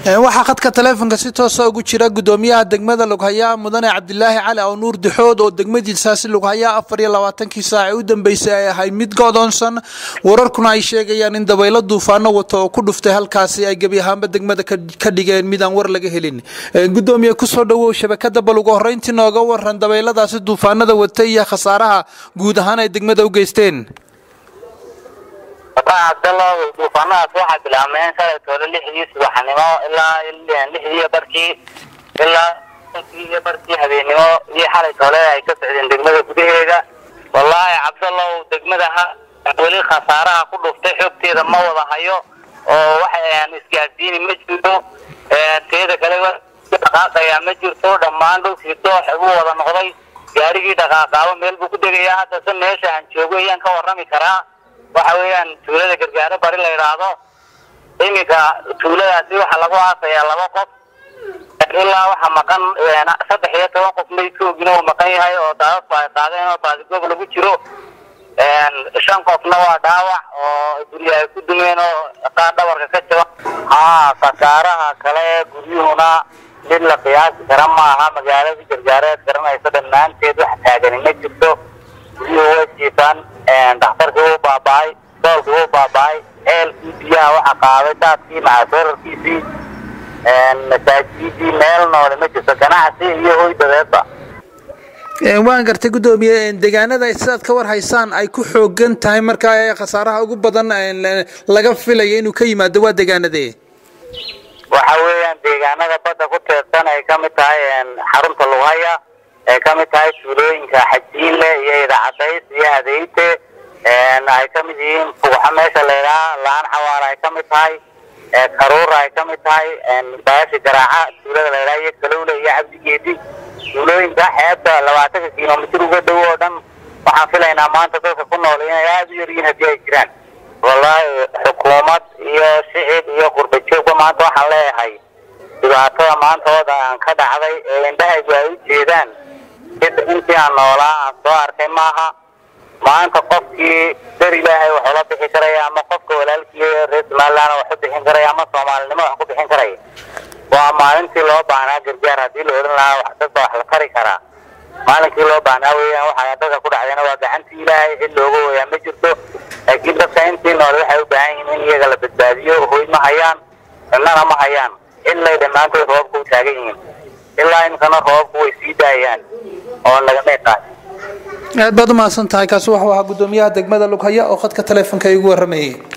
waxaa khadka taleefonka si toosa ugu jira gudoomiyaha degmada lughaya mudane cabdilaahi cali aw nuur dixood oo degmadiisaasi lughaya afar iyo labaatankii saac ee u dambeysay ay ahay mid go'doonsan wararkuna ay sheegayaan in dabaylo duufaano wato oo ku dhuftay halkaasi ay gebi ahaanba degmada ka dhigeen mid aan war laga helin gudoomiye kusoo dhawow shabakada bal ugu horeyntii nooga waran dabayladaasi duufaanada watay iyo khasaaraha guud ahaan ay degmada u geysteen cabdallah duufaanadaas waxaa bilaabmeen shalay toole lixdii subaxnimo ilaa lixdii barkii ilaa iyo barkii habeennimo iyo xalay toole ay ka socdeen degmada gudaheeda wallaahi cabdallow degmada ha weli khasaaraha ku dhuftay xogteeda ma wada hayo oo waxaan isgaarsiini ma jirto teeda kale dhaqaaqayaa ma jirto dhammaan dhulkii doox buu wada noqday gaarigii dhaqaaqaabo meel buu ku degayaa haddase meesha aan joogo ayaan ka warrami karaa waxa weeyaan tuulada gargaaro bari la yidhaahdo iminka tuuladaasi waxaa lagu aasayaa laba qof ilaa waxa maqan saddex iyo toban qof maydkoogina uu maqan yahay oo daadadku ay qaadeen oo baadigoob lagu jiro shan qofna waa dhaawac oo gurya ay ku dumeen oo qaar dhabarka ka jaban haa khasaaraha kale guryuhuna mid la qiyaasi kara maaha magaaladii gargaareed garanaysa dhammaanteed wax taagani ma jirto guryuhu way jiifaan dhakhtarkii wuu baaba-ay soolkii wuu baaba-ay ceelkii biyaha waxa qaaday daadkii macasoorarkiisii masaajidii meel noole ma jirto ganacsi iyo hoy dabeedba waan gartay gudoomiye deegaanada sidaad ka war haysaan ay ku xoogan tahay markaa khasaaraha ugu badan laga filaya inuu ka yimaado waa deegaanadee waxa weeyaan deegaanada badda ku teedsan ay ka mid tahay xarunta lughaya ay ka mid tahay tuulooyinka xajiinle iyo idacadays iyo hadeyte ay ka mid yihiin fuuxa meesha laydhaha laan xawaala ay ka mid tahay karuura ay ka mid tahay baashi garaaca tuulada laydhaha iyo kalowle iyo cabdigeedi tuulooyinka xeebta labaatanka kilomitir uga dhow oo dhan waxaan filaynaa maanta dadka ku nool inay aada u yaryihiin haddii ay jiraan wallaahi xukuumad iyo shicib iyo qurbajoogba maanta waxaan leeyahay dhibaatada maantooda aan ka dhacday ee indhahaygu ay u jeedaan intii aan noolaa aan soo arkay maaha maanta qofkii dar ilaahay wax ula bixi karaya ama qofka walaalkii reer somaliland wax u bixin karaya ama soomaalinimo wax ku bixin karaya waa maalintii loo baahnaa gargaar haddii la odhan lahaa wax dadba wax la tari karaa maalinkii loo baahnaa weeyaan waxaa dadka ku dhacdayna waa gacantii ilaahay cid looga wayaa ma jirto laakiin dadka intii noole waxay u baahan yihiin in iyaga la badbaadiyo hoy ma hayaan cidnana ma hayaan ilay dhammaantood roobka u taagan yihiin ilaa imkana roobku way sii daayaan oo lagamay qaadin aad baad u mahadsan tahay kaasi waxuu ahaa gudoomiyaha degmada lughaya oo khadka taleefonka igu warramayay